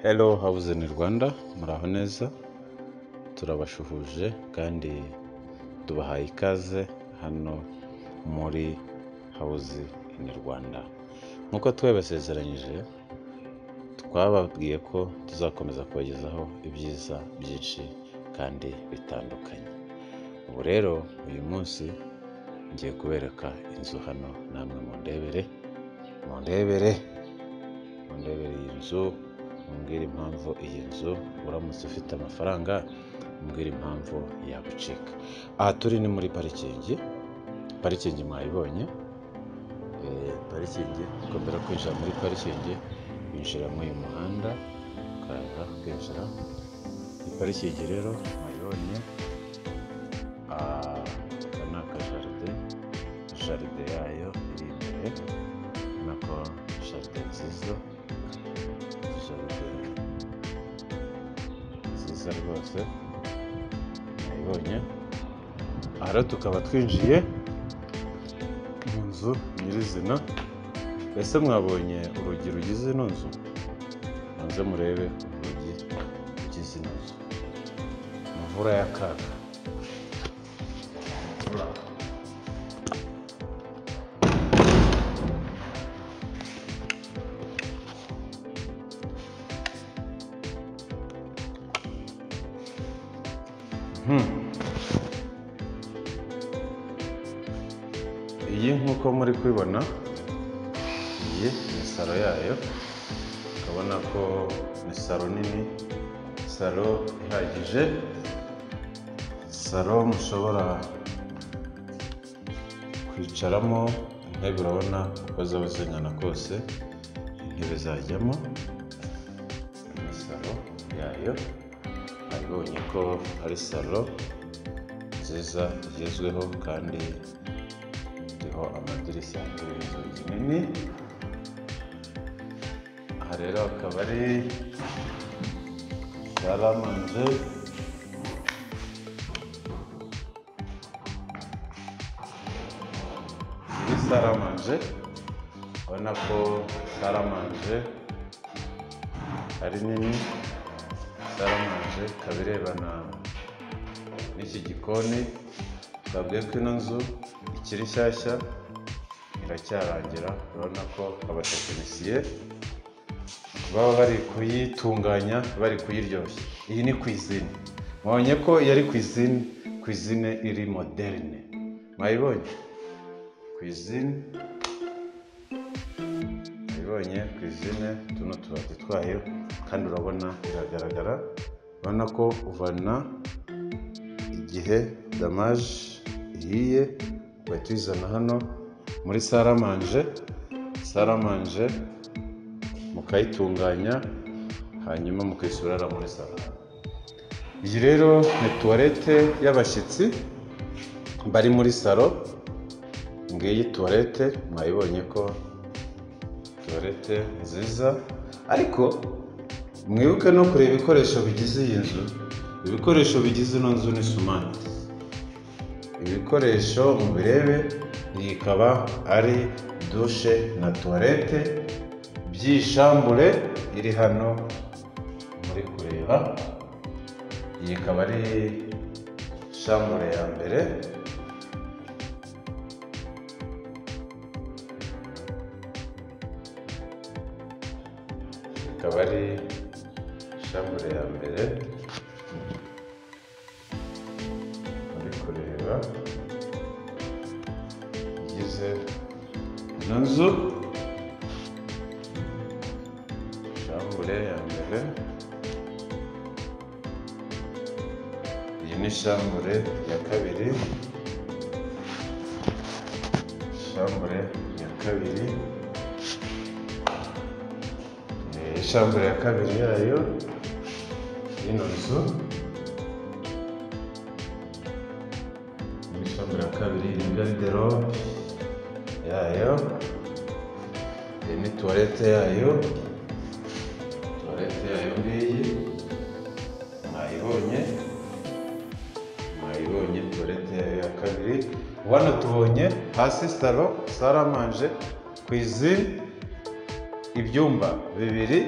Hello how's in Rwanda muraho neza turabashuhuje kandi tubahaye ikaze hano muri hawuze ini Rwanda nk'uko twabasezeranyije twababwiye ko tuzakomeza kubagezaho ibyiza byinshi kandi bitandukanye ubu rero uyu munsi ngiye kubereka inzu hano namwe mundebere mundebere mundebere iyi nzu mumbwire impamvu iyi nzu uramutse ufite amafaranga mumbwire impamvu yagucika aha turi ni muri parikingi parikingi mwayibonye Eh, parikingi ukomera kwinjira muri parikingi winjira muri uyu muhanda ukaza kwinjira iyi parikingi rero mwayibonye Ah, aka ni akajaride jaride yayo iri imbere nako jaride nziza jaride nziza rwose mwayibonye aha rero tukaba twinjiye mu nzu nyirizina ese mwabonye urugi rugize ino nzu muze murebe urugi rugize ino nzu imvura y'akaga iyi nk'uko muri kubibona iyi ni saro yayo ukabona ko ni saro nini saro ihagije saro mushobora kwicaramo intebe urabona uko zaba zingana kose intebe zajyamo ni saro yayo abonye ko ari saro nziza igezweho kandi iriho amadirishya ariho inzugi nini aha rero akaba ari saramanje muri saramanje urabona ko saramanje ari nini saramanje ikaba irebana n'iki gikoni twabwiye ko ino nzu ikiri nshyashya iracyarangira urabona ko abatekinisiye baba bari kuyitunganya bari kuyiryoshya iyi ni kwizine mwabonye ko yari kwizine kwizine iri moderne mwayibonye kwizine ibonye ku izina tuno tubati twayo kandi urabona biragaragara urabona ko uvana igihe damaje ihiye uhita uyizana hano muri saramanje saramanje mukayitunganya hanyuma mukayisubirara muri salo iyi rero ni tuwarete y'abashyitsi bari muri salo ngiyi tuwarete mwayibonye ko tuwarete nziza ariko mwibuke no kureba ibikoresho bigize iyi nzu ibikoresho bigize ino nzu ni sumante ibikoresho mubirebe iyi ikaba ari dushe na tuwarete by'ishambure iri hano muri kureba iyi ikaba ari shambure ya mbere ikaba ari shambure ya mbere muri kureba igize ino nzu shambure ya mbere iyi ni shambure ya kabiri shambure ya kabiri Eh, shambure ya kabiri yayo y'ino nzu ni shambure ya kabiri ni garderobe yayo iyi ni tuwarete yayo tuwarete yayo ngiyi mwayibonye mwayibonye tuwarete yayo ya kabiri hano tubonye hasi salo saramanje ku izina ibyumba bibiri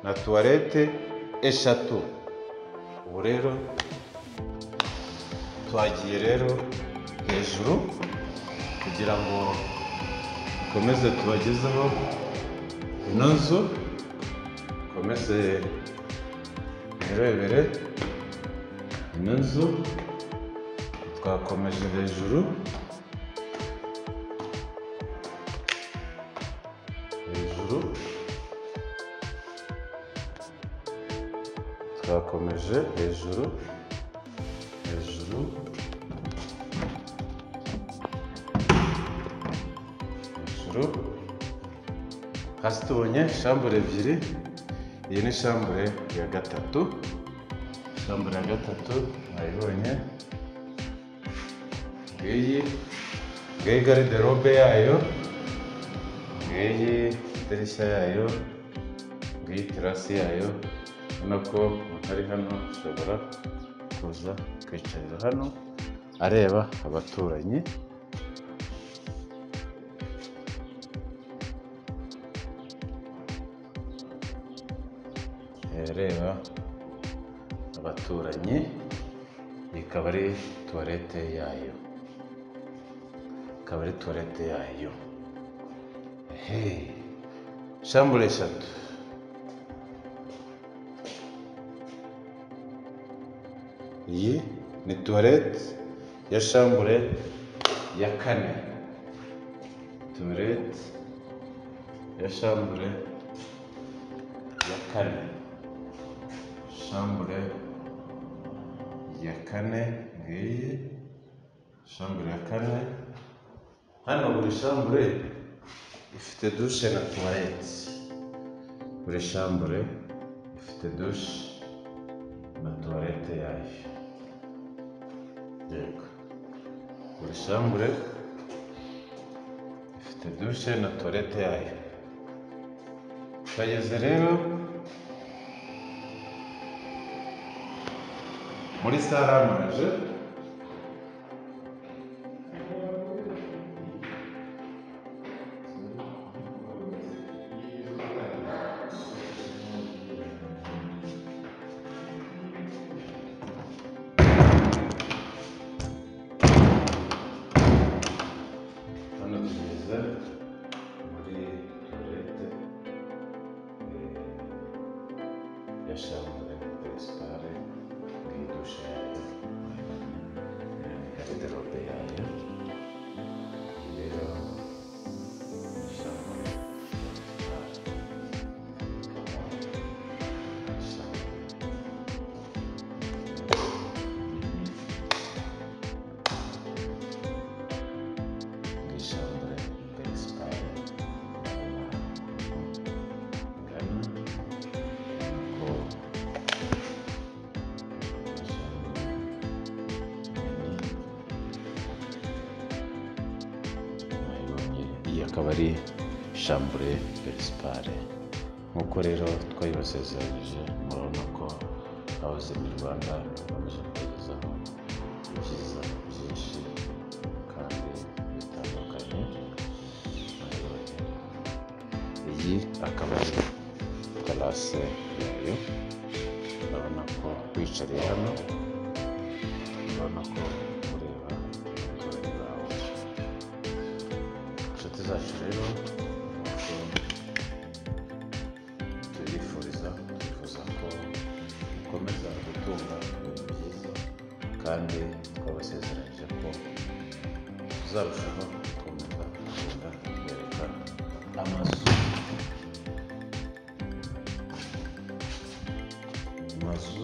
na tuwarete eshatu ubu rero twagiye rero hejuru kugira ngo dukomeze tubagezeho ino nzu dukomeze murebere ino nzu twakomeje hejuru hejuru twakomeje hejuru hejuru hejuru hasi tubonye shambure ebyiri iyi ni shambure ya gatatu shambure ya gatatu mwayibonye ngiyi ngiyi gariderobe yayo ngiyi idirishya yayo ngiyi terasi yayo ubona ko ari hano ashobora kuza kwicarira hano areba abaturanyi areba abaturanyi ikaba ari tuwarete yayo ikaba ari tuwarete yayo hey. shambure eshatu iyi ni tuwarete ya shambure ya kane tuwarete ya shambure ya kane shambure ya kane ngiyi shambure ya kane hano buri shambure ifite dushe na tuwarete buri shambure ifite dushe na tuwarete yayo yego buri shambure ifite dushe na tuwarete yayo turageze rero muri sare amaraje hano tugeze muri tuwarete ya shambure peresipare muri dushe yayo gariderobe yayo iyi rero ni shambure shambure Alexandre Benspai Gana Ko iyi akaba ari shambure perisipare nk'uko rero twayibasezeranyije murabona ko abazima i rwanda bakomeje kugezaho ibyiza byinshi kandi bitandukanye iyi akaba ari terase yayo urabona ko wicariye hano urabona ko ureba umuturanyi wawe inshuti zacu rero turifuriza twifuza ko mukomeza gutunga ibintu byiza kandi twabasezeranyije ko tuzarushaho gukomeza kugenda tubereka amazu amazu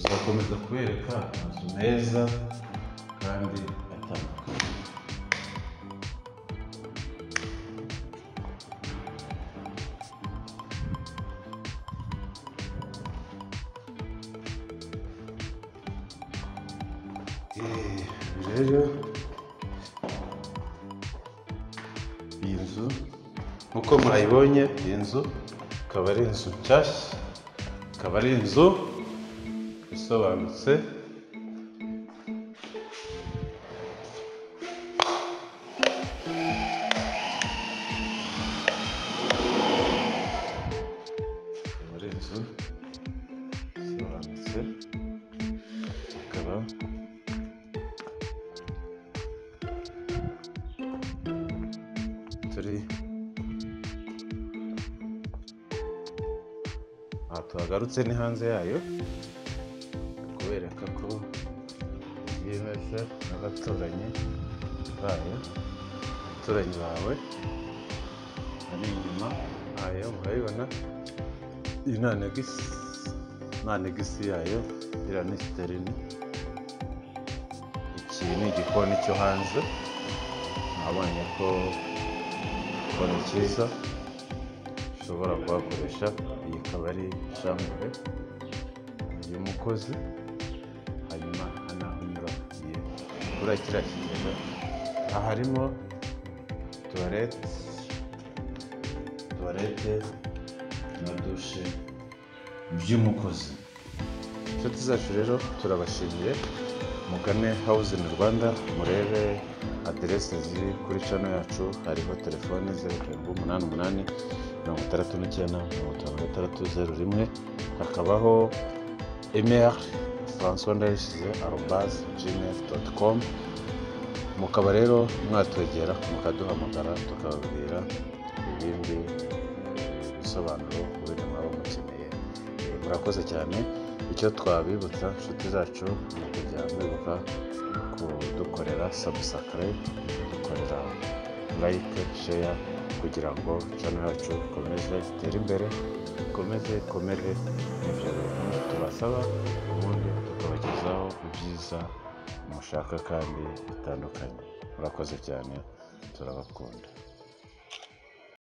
tuzakomeza kubereka amazu meza kandi atandukanye Eh, rero iyi nzu nk'uko murayibonye iyi nzu ikaba ari inzu nshyashya ikaba ari inzu isobanutse turi aha tuhagarutse ni hanze yayo kubereka ko yemeza n'abaturanyi bayo abaturanyi bawe ari inyuma hayo murabibona iyi nta negisi nta negisi yayo iriya ni siterini iki ni igikoni cyo hanze nabonye ko igikoni cyiza ushobora kuhakoresha iyi ikaba ari shambure y'umukozi hanyuma hano unyura ugiye kuri kiriya kigega aha harimo tuwarete tuwarete na dushe by'umukozi inshuti zacu rero turabashimiye mugane house in rwanda murebe aderese ziri kuri cano yacu hariho telefoni zeru karindwi umunani umunani mirongo itandatu n'icyenda mirongo itanu na gatandatu zeru rimwe hakabaho email francois ndayishyize arobaze gmail doti com mukaba rero mwatwegera mukaduhamagara tukababwira ibindi bisobanuro wenda mwaba mukeneye Eh, murakoze cyane icyo twabibutsa inshuti zacu ni ukujya mwibuka kudukorera subscribe kudukorera like share kugira ngo channel yacu ikomeze itere imbere ikomeze ikomere n'ibyo bintu tubasaba ubundi tukabagezaho ibyiza mushaka kandi bitandukanye murakoze cyane turabakunda